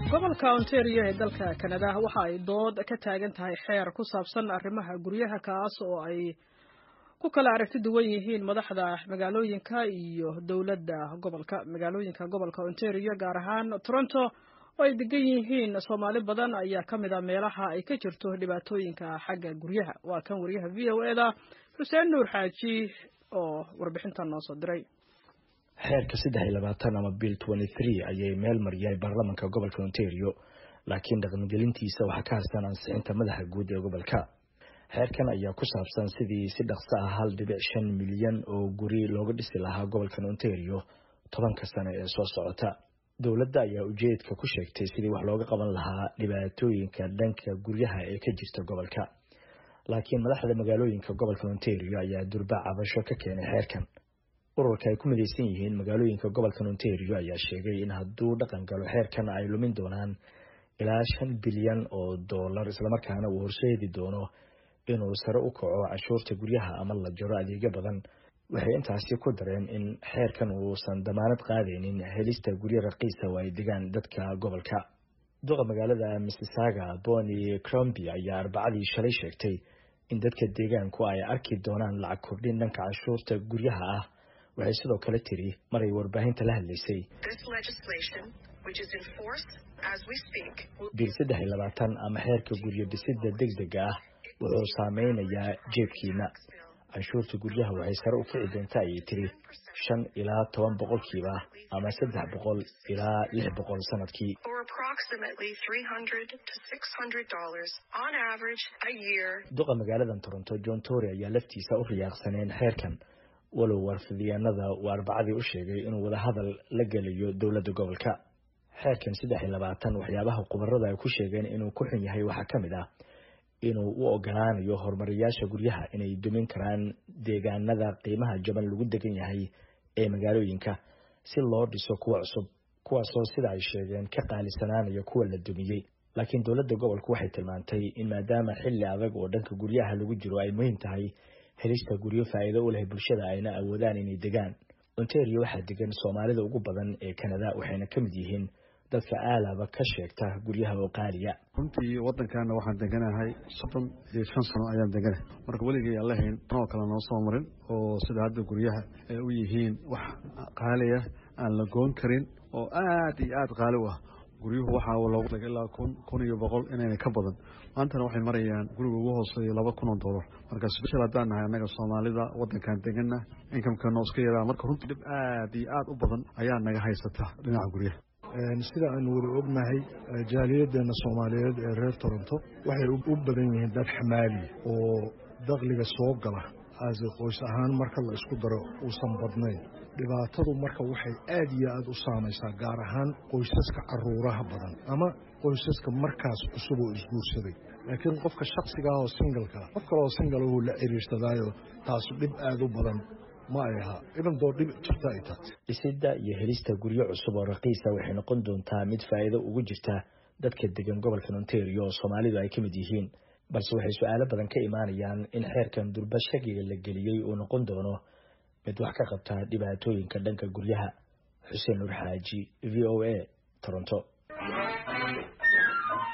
gobolka ontario ee dalka kanada waxa ay dood ka taagan tahay xeer ku saabsan arrimaha guryaha kaas oo ay ku kala aragti duwan yihiin madaxda magaalooyinka iyo dowladda gobolka magaalooyinka gobolka ontario gaar ahaan toronto oo ay degan yihiin soomaali badan ayaa ka mid a meelaha ay ka jirto dhibaatooyinka xagga guryaha waa kan wariyaha v o eda xuseen nuur xaaji oo warbixintan noo soo diray xeerka saddex iyo labaatan ama bill twenty three ayay meel mariyay baarlamanka gobolka ontario laakiin dhaqangelintiisa waxaa ka harsan ansixinta madaxa guud ee gobolka xeerkan ayaa ku saabsan sidii si dhaqso ah hal dhibic shan milyan oo guri looga dhisi lahaa gobolkan ontario tobanka sane ee soo socota dowladda ayaa ujeedka ku sheegtay sidii wax looga qaban lahaa dhibaatooyinka dhanka guryaha ee ka jirta gobolka laakiin madaxda magaalooyinka gobolka ontario ayaa durba cabasho ka keenay xeerkan ururka ay ku midaysan yihiin magaalooyinka gobolkan ontario ayaa sheegay in hadduu dhaqan galo xeerkan ay lumin doonaan ilaa shan bilyan oo dollar islamarkaana uu horseedi doono inuu sare u kaco cashuurta guryaha ama la jaro adeegyo badan waxay intaasi ku dareen in xeerkan uusan damaanad qaadaynin helista guryo raqiisa oo ay degaan dadka gobolka duqa magaalada mississaga boni cromby ayaa arbacadii shalay sheegtay in dadka deegaanku ay arki doonaan lacag kordhin dhanka cashuurta guryaha ah waxay sidoo kale tiri maray warbaahinta la hadlaysay biil saddex iyo labaatan ama xeerka guryo dhisidda deg dega ah wuxuu saameynayaa jeebkiina canshuurta guryaha waxay sare u kici doontaa ayay tiri shan ilaa toban boqolkiiba ama saddex boqol ilaa lix boqol sanadkii duqa magaaladan toronto john tory ayaa laftiisa u riyaaqsaneen xeerkan walow warfidyaanada uu arbacadii u sheegay inuu wadahadal la gelayo dowladda gobolka xeerkan saddex iyo labaatan waxyaabaha khubarada ay ku sheegeen inuu ku xun yahay waxaa ka mid ah inuu u ogolaanayo horumariyaasha guryaha inay dumin karaan deegaanada qiimaha jaban lagu degan yahay ee magaalooyinka si loo dhiso kuwa cusub kuwaasoo sida ay sheegeen ka qaalisanaanaya kuwa la dumiyey laakiin dowladda gobolku waxay tilmaantay in maadaama xilli adag oo dhanka guryaha lagu jiro ay muhiim tahay helista guryo faa'iido u leh bulshada ayna awoodaan inay degaan ontario waxaa degan soomaalida ugu badan ee kanada waxayna ka mid yihiin dadka aalaba ka sheegta guryaha oo qaaliya runtii waddankaana waxaan deganahay soddon iyo shan sano ayaan deganahay marka weligay aan lahayn anoo kale noo soo marin oo sida hadda guryaha ay u yihiin wax qaaliya aan la goon karin oo aad iyo aad qaali u ah guryuhu waxaa loogu dhigay ilaa kun kun iyo boqol inayna ka badan maantana waxay marayaan guriga ugu hooseeya laba kun oo dollar marka special haddaan nahay annaga soomaalida waddankan deganna inkamkana iska yaraa marka runtii dhib aad iyo aad u badan ayaa naga haysata dhinaca guryaha sida aanu weli ognahay jaaliyaddeena soomaaliyeed ee reer toronto waxay u badan yihiin dad xamaali oo dakliga soo gala aase qoys ahaan marka la isku daro uusan badnayn dhibaatadu marka waxay aad iyo aad u saamaysaa gaar ahaan qoysaska caruuraha badan ama qoysaska markaas cusub oo isguursaday laakiin qofka shaksiga ah oo singalkaa qof kaleoo singalahu la ciriirsadaayo taasu dhib aad u badan ma ay ahaa ibandoo dhib jirta ay tahay dhisidda iyo helista guryo cusub oo raqiisa waxay noqon doontaa mid faa'iido ugu jirta dadka degan gobolkan ontario oo soomaalidu ay ka mid yihiin balse waxay su-aalo badan ka imaanayaan in xeerkan durba shakiga la geliyey uu noqon doono mid wax ka qabta dhibaatooyinka dhanka guryaha xuseen nur xaaji v o a toronto